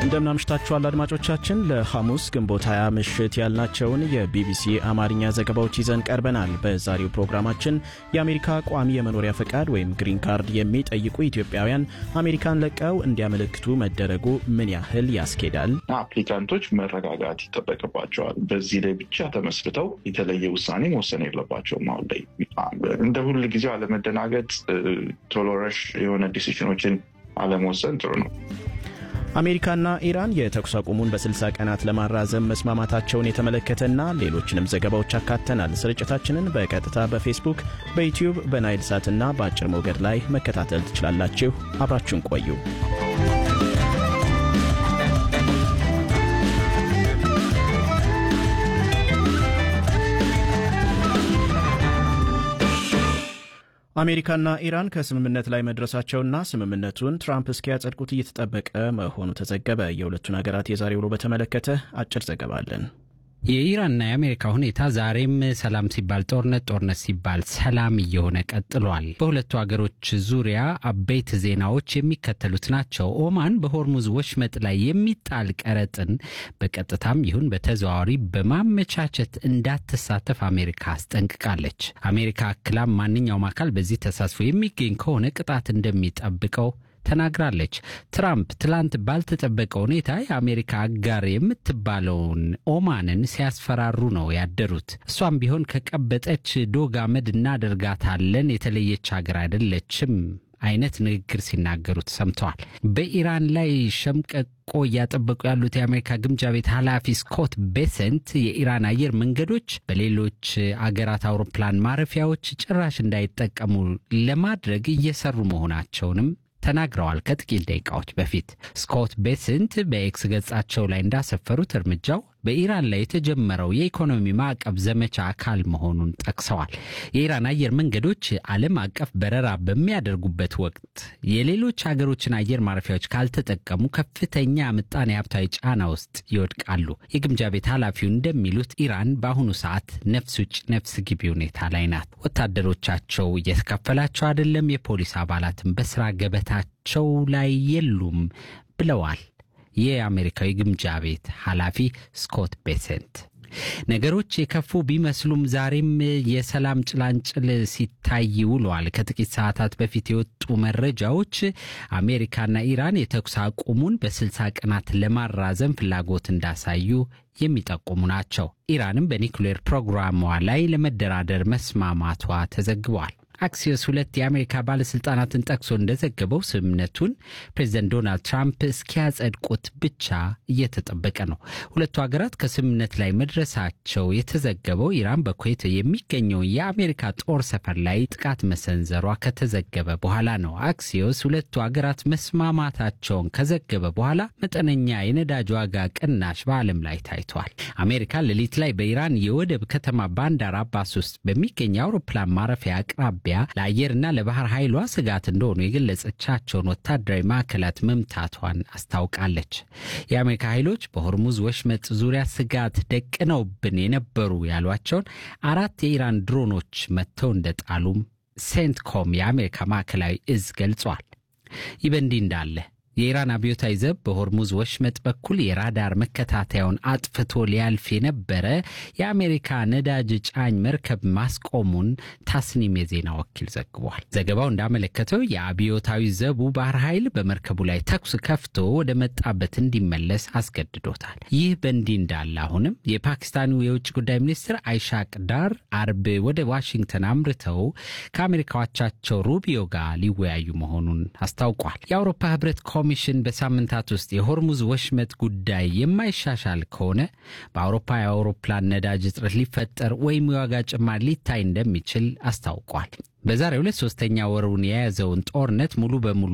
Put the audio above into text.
እንደምናምሽታችኋል አድማጮቻችን። ለሐሙስ ግንቦት 20 ምሽት ያልናቸውን የቢቢሲ አማርኛ ዘገባዎች ይዘን ቀርበናል። በዛሬው ፕሮግራማችን የአሜሪካ ቋሚ የመኖሪያ ፈቃድ ወይም ግሪን ካርድ የሚጠይቁ ኢትዮጵያውያን አሜሪካን ለቀው እንዲያመለክቱ መደረጉ ምን ያህል ያስኬዳል? አፕሊካንቶች መረጋጋት ይጠበቅባቸዋል። በዚህ ላይ ብቻ ተመስርተው የተለየ ውሳኔ መወሰን የለባቸውም። አሁን ላይ እንደ ሁል ጊዜው አለመደናገጥ፣ ቶሎ ረሽ የሆነ ዲሲሽኖችን አለመወሰን ጥሩ ነው። አሜሪካና ኢራን የተኩስ አቁሙን በ60 ቀናት ለማራዘም መስማማታቸውን የተመለከተና ሌሎችንም ዘገባዎች አካተናል። ስርጭታችንን በቀጥታ በፌስቡክ፣ በዩትዩብ፣ በናይል ሳትና በአጭር ሞገድ ላይ መከታተል ትችላላችሁ። አብራችሁን ቆዩ። አሜሪካና ኢራን ከስምምነት ላይ መድረሳቸውና ስምምነቱን ትራምፕ እስኪያጸድቁት እየተጠበቀ መሆኑ ተዘገበ። የሁለቱን ሀገራት የዛሬ ውሎ በተመለከተ አጭር ዘገባ አለን። የኢራንና የአሜሪካ ሁኔታ ዛሬም ሰላም ሲባል ጦርነት፣ ጦርነት ሲባል ሰላም እየሆነ ቀጥሏል። በሁለቱ ሀገሮች ዙሪያ አበይት ዜናዎች የሚከተሉት ናቸው። ኦማን በሆርሙዝ ወሽመጥ ላይ የሚጣል ቀረጥን በቀጥታም ይሁን በተዘዋዋሪ በማመቻቸት እንዳትሳተፍ አሜሪካ አስጠንቅቃለች። አሜሪካ አክላም ማንኛውም አካል በዚህ ተሳትፎ የሚገኝ ከሆነ ቅጣት እንደሚጠብቀው ተናግራለች። ትራምፕ ትላንት ባልተጠበቀ ሁኔታ የአሜሪካ አጋር የምትባለውን ኦማንን ሲያስፈራሩ ነው ያደሩት። እሷም ቢሆን ከቀበጠች ዶግ አመድ እናደርጋታለን፣ የተለየች ሀገር አይደለችም አይነት ንግግር ሲናገሩ ተሰምተዋል። በኢራን ላይ ሸምቀቆ እያጠበቁ ያሉት የአሜሪካ ግምጃ ቤት ኃላፊ ስኮት ቤሰንት የኢራን አየር መንገዶች በሌሎች አገራት አውሮፕላን ማረፊያዎች ጭራሽ እንዳይጠቀሙ ለማድረግ እየሰሩ መሆናቸውንም ተናግረዋል። ከጥቂት ደቂቃዎች በፊት ስኮት ቤስንት በኤክስ ገጻቸው ላይ እንዳሰፈሩት እርምጃው በኢራን ላይ የተጀመረው የኢኮኖሚ ማዕቀብ ዘመቻ አካል መሆኑን ጠቅሰዋል። የኢራን አየር መንገዶች ዓለም አቀፍ በረራ በሚያደርጉበት ወቅት የሌሎች ሀገሮችን አየር ማረፊያዎች ካልተጠቀሙ ከፍተኛ ምጣኔ ሀብታዊ ጫና ውስጥ ይወድቃሉ። የግምጃ ቤት ኃላፊው እንደሚሉት ኢራን በአሁኑ ሰዓት ነፍስ ውጭ ነፍስ ግቢ ሁኔታ ላይ ናት። ወታደሮቻቸው እየተከፈላቸው አይደለም፣ የፖሊስ አባላትን በስራ ገበታቸው ላይ የሉም ብለዋል። የአሜሪካዊ ግምጃ ቤት ኃላፊ ስኮት ቤሰንት ነገሮች የከፉ ቢመስሉም ዛሬም የሰላም ጭላንጭል ሲታይ ውለዋል። ከጥቂት ሰዓታት በፊት የወጡ መረጃዎች አሜሪካና ኢራን የተኩስ አቁሙን በስልሳ ቀናት ለማራዘም ፍላጎት እንዳሳዩ የሚጠቁሙ ናቸው። ኢራንም በኒውክሌር ፕሮግራሟ ላይ ለመደራደር መስማማቷ ተዘግቧል። አክሲዮስ ሁለት የአሜሪካ ባለሥልጣናትን ጠቅሶ እንደዘገበው ስምምነቱን ፕሬዚደንት ዶናልድ ትራምፕ እስኪያጸድቁት ብቻ እየተጠበቀ ነው። ሁለቱ ሀገራት ከስምምነት ላይ መድረሳቸው የተዘገበው ኢራን በኩዌት የሚገኘውን የአሜሪካ ጦር ሰፈር ላይ ጥቃት መሰንዘሯ ከተዘገበ በኋላ ነው። አክሲዮስ ሁለቱ ሀገራት መስማማታቸውን ከዘገበ በኋላ መጠነኛ የነዳጅ ዋጋ ቅናሽ በዓለም ላይ ታይቷል። አሜሪካ ሌሊት ላይ በኢራን የወደብ ከተማ ባንዳር አባስ ውስጥ በሚገኝ የአውሮፕላን ማረፊያ አቅራቢያ ለአየርና ለባህር ኃይሏ ስጋት እንደሆኑ የገለጸቻቸውን ወታደራዊ ማዕከላት መምታቷን አስታውቃለች። የአሜሪካ ኃይሎች በሆርሙዝ ወሽመጥ ዙሪያ ስጋት ደቅነውብን የነበሩ ያሏቸውን አራት የኢራን ድሮኖች መጥተው እንደጣሉም ሴንትኮም የአሜሪካ ማዕከላዊ እዝ ገልጿል። ይህ በእንዲህ እንዳለ የኢራን አብዮታዊ ዘብ በሆርሙዝ ወሽመጥ በኩል የራዳር መከታተያውን አጥፍቶ ሊያልፍ የነበረ የአሜሪካ ነዳጅ ጫኝ መርከብ ማስቆሙን ታስኒም የዜና ወኪል ዘግቧል። ዘገባው እንዳመለከተው የአብዮታዊ ዘቡ ባህር ኃይል በመርከቡ ላይ ተኩስ ከፍቶ ወደ መጣበት እንዲመለስ አስገድዶታል። ይህ በእንዲህ እንዳለ አሁንም የፓኪስታኑ የውጭ ጉዳይ ሚኒስትር አይሻቅ ዳር አርብ ወደ ዋሽንግተን አምርተው ከአሜሪካዎቻቸው ሩቢዮ ጋር ሊወያዩ መሆኑን አስታውቋል። የአውሮፓ ህብረት ኮሚሽን በሳምንታት ውስጥ የሆርሙዝ ወሽመጥ ጉዳይ የማይሻሻል ከሆነ በአውሮፓ የአውሮፕላን ነዳጅ እጥረት ሊፈጠር ወይም የዋጋ ጭማሪ ሊታይ እንደሚችል አስታውቋል። በዛሬው ዕለት ሶስተኛ ወሩን የያዘውን ጦርነት ሙሉ በሙሉ